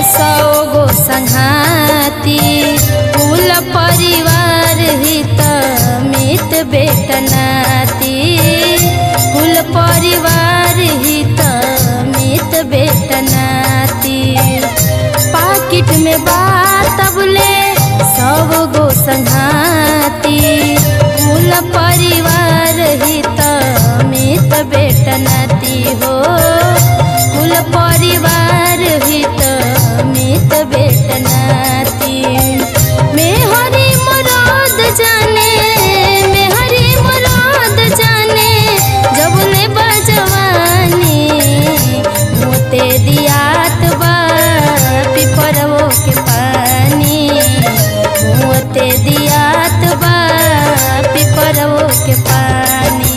सौ गो संघाती कुल परिवार हित मित बेटनाती कुल परिवार हित मित बेटनाती पाकिट में बात बुले सब गो संघाती कुल परिवार हित मित बेटनाती हो कुल परिवार हित मित बेटनाती मेहरी मरद जाने मेहरी मरद जाने जब ले बजवानी मोते दियात बा पिपरवो के पानी मोते दियात बा पिपरवो के पानी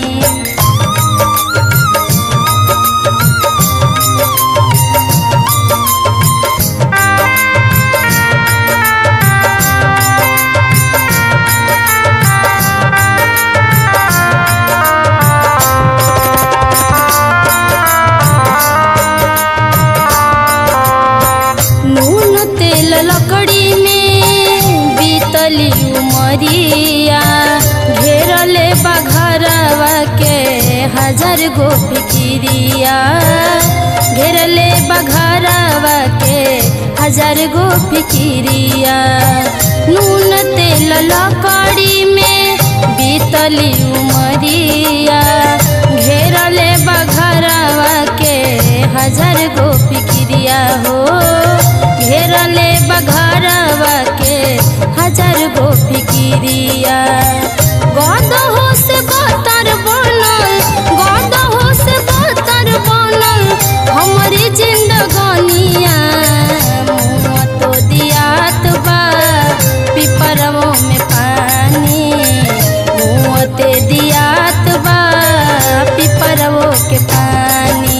नून तेल लकड़ी में बीतली उमरिया घेरले बघरवा के हजार गो फिकिरिया घेरले बघरवा के हजार गो फिकिरिया नून तेल लकड़ी में बीतली उमरिया घेरले बघरवा के हजार गो फिकिरिया हो घेरले बघरवा के हजार गो फिकिरिया गद हो से बतर बनल गद हो से बतर बनल हमारी जिंदगानिया मुँह तो दियात बा पिपरवो में पानी मुँह ते दियात बा पिपरवो के पानी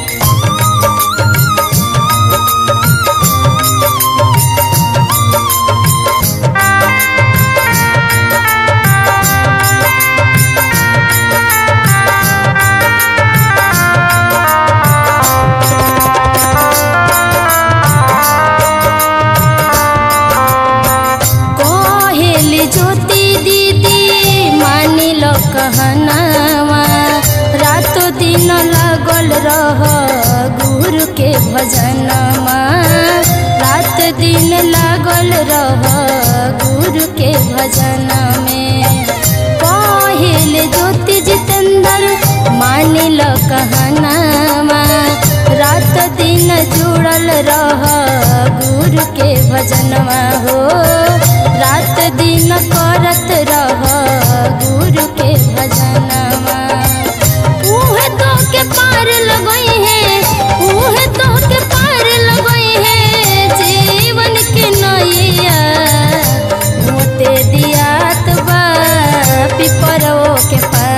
कहेली ज्योति दीदी मानी लो कहनावा रात दिन लागल रह गुरु के भजनमा रात दिन लागल रह गुरु के भजन में कहेल ज्योति जितेंद्र मानी लो कहनावा रात दिन जुड़ल रह गुरु के भजनवा हो रात दिन करत रह गुरु के भजनवा उहे तो के पार लगई है उहे तो के पार लगई है जीवन के नैया मोते दियात बा पिपरो के पार